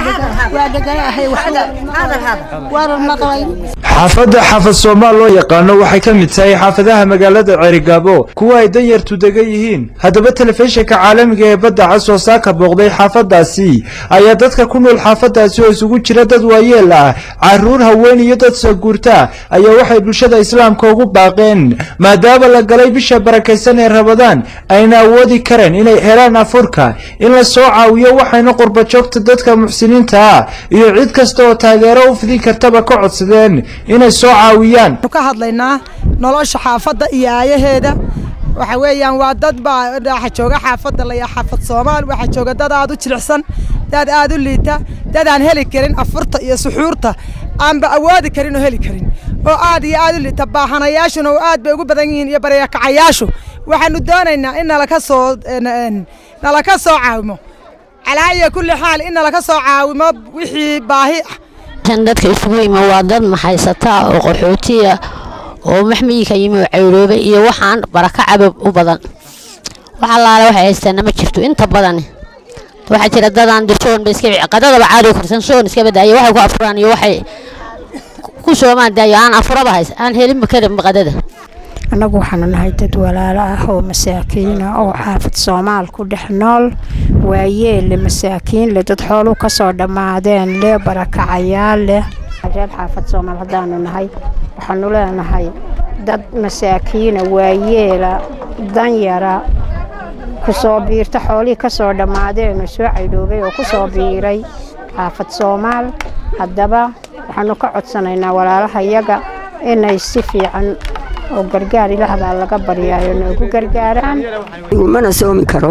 xaafadda xaafad soomaal loo yaqaano waxay ka mid tahay xaafadaha magaalada ceerigaabo kuwa ay danyartu degan yihiin haddaba telefishinka caalamiga ee badda cas oo saaka booqday xaafadaasi ayaa dadka ku nool xaafadaasi oo isugu jira dad waayeel ah caruur haween iyo dad saguurta ayaa waxay bulshada islaamka ugu baaqeen maadaama la galay bisha barakaysan ee rabadaan ayna awoodi kareen inay helaan afurka in la soo caawiyo waxayna qurbajoogta dadka muxsiniinta ah iyo cid kasta oo taageero u fidin kartaba ka codsadeen inay soo caawiyaan ka hadlaynaa nolosha xaafadda iyo aayaheeda waxa weeyaan waa dad baa waxa jooga xaafadda la yaa xaafad soomaal waxa jooga dad aad u jilicsan dad aad u liita dad aan heli karin afurta iyo suxuurta aanba awoodi karin oo heli karin oo aad iyo aad u liita baahanayaashuna oo aad bay ugu badan yihiin iyo baryakacayaashu waxaanu doonaynaa in nalaka soo nalaka soo caawimo calaa iyo kulli xaal in nalaka soo caawimo wixii baahi ah dadka isugu yimi waa dad maxaysata oo qaxootiya oo maxmiyinka yimi oo cayroobay iyo waxaan baraka cabab u badan wax allaale waxay haystaana ma jirto inta badani waxaa jira dadaan dirsoon ba iska qadadaba caadi korsan soon iska badaayo waxay ku afuraan iyo waxay ku soomaan daayo aan afuraba hays aan helinba karin qadada annagu waxaanu nahay dad walaalo ah oo masaakiina oo xaafad soomaal ku dhex nool waayeelle masaakiin leh dad xooluu ka soo dhammaadeen leh barakacayaal leh reer xaafad soomaal haddaanu nahay waxaanu leenahay dad masaakiina waayeela danyara ku soo biirta xoolihii ka soo dhammaadeen oo soo caydhoobay oo ku soo biiray xaafad soomaal haddaba waxaanu ka codsanaynaa walaalaha yaga inay si fiican oo gargaar ilaah baa laga baryaayo noogu gargaaraan mana soomi karo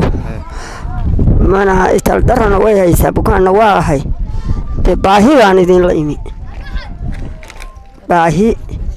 mana italdarana way haysaa bukaanna waa ahay dee baahi baan idinla imi baahi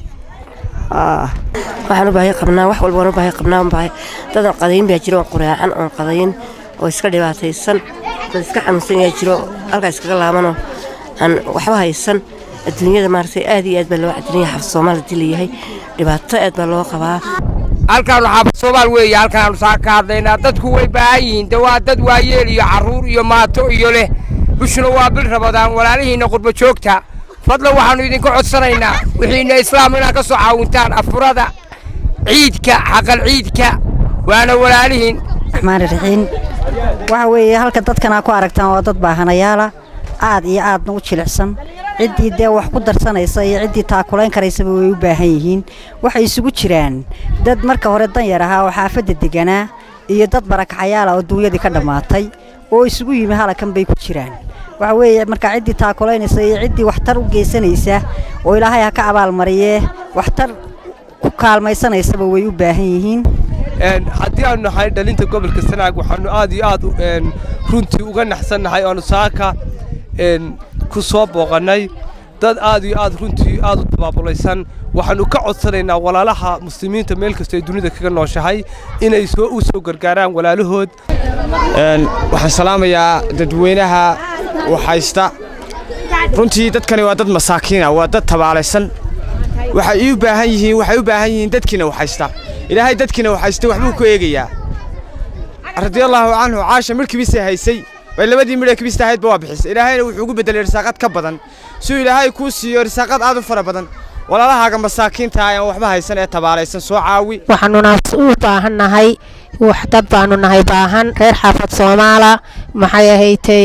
waxaan u baahi qabnaa wax walbaan u baahi qabnaa baahi dadan qadayn baa jiro oon quraacan oon qadayn oo iska dhibaataysan dad iska xanuunsan yaa jiro halkaa iskaga laabanoo aan waxba haysan adduunyada maaragtay aad iyo aad baa loo cadilanya xafad soomaal hadii layahay dhibaato aad baa loo qabaa halkaanu xaafad soomaal weeye halkaanu saa ka hadlaynaa dadku way baahan yihiin de waa dad waayeel iyo carruur iyo maato iyo leh bishuna waa bil rabadaan walaalihiinna qurba joogta fadlan waxaannu idinka codsanaynaa wixiina islaam inaad ka soo caawintaan afurada ciidka xaqal ciidka waana walaalihiin raxmaan raxiim waxa weeye halka dadkan aa ku aragtaan waa dad baahanayaala aad iyo aadna u jilicsan ciddii dee wax ku darsanaysa iyo ciddii taakulayn karaysaba way u baahan yihiin waxay isugu jiraan dad marka hore danyar ahaa oo xaafadda deganaa iyo dad barakacayaala oo duunyadii ka dhammaatay oo isugu yimi halakan bay ku jiraan waxa weeye markaa ciddii taakulaynaysa iyo ciddii waxtar u geysanaysa oo ilaahay ha ka abaalmariyee waxtar ku kaalmaysanaysaba way u baahan yihiin haddii aanu nahay dhalinta gobolka sanaag waxaanu aad iyo aad runtii uga naxsannahay oanu saaka ku soo booqannay dad aad iyo aad runtii aad u tabaabulaysan waxaannu ka codsanaynaa walaalaha muslimiinta meel kasta ay dunida kaga nooshahay inay soo u soo gargaaraan walaalahood waxaan salaamayaa dadweynaha waxhaysta runtii dadkani waa dad masaakiina waa dad tabaalaysan waxay u baahan yihiin waxay u baahan yihiin dadkiina waxhaysta ilaahay dadkiina waxhaysta waxbuu ku eegayaa radiallaahu canhu caasha midhkibiisay haysay way labadii midha kibista ahaydba waa bixisay ilaahayna wuxuu ugu beddelay risaaqad ka badan si uu ilaahay kuu siiyo risaaqad aad u fara badan walaalahaaga masaakiinta aan waxba haysan ee tabaalaysan soo caawi waxaanuna u baahan nahay wax dad baanu nahay baahan reer xaafad soomaala maxay ahaydtay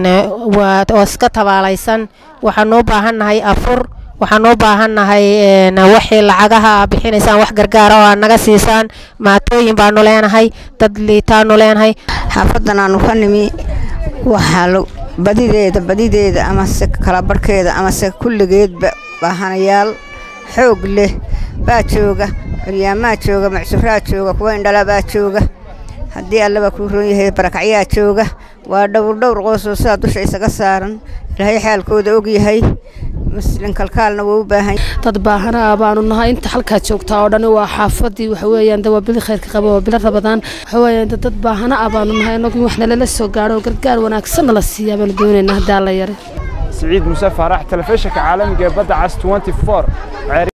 oo iska tabaalaysan waxaanu u baahan nahay afur waxaan u baahan nahay waxii lacagaha bixinaysaan wax gargaara oo aad naga siisaan maatooyin baanu leenahay dad liitaanu leenahay xaafadan aanu ka nimi waxaa badideeda badideeda amase kala barhkeeda amase kulligeedba baahanayaal xoog leh baa jooga curyaamaa jooga macsuraa jooga kuwa indhala baa jooga haddii allaba kuu roon yahay barakacyaa jooga waa dhowr dhowr qoosoo sidaa dusha isaga saaran ilaahay xaalkooda og yahay maslin kalkaalna wuu u baahan dad baahanaa baanu nahay inta halkaa joogtaa oo dhani waa xaafadii waxa weeyaan de waa bili khayrka qaba waa bilo rabadaan waxa weeyaan de dad baahana ah baanu nahay annagu in wax nalala soo gaadho oo gargaar wanaagsan nala siiyaa baanu doonaynaa haddaa la yare سعيد موسى فرح تلفزيون عالمي بدعس 24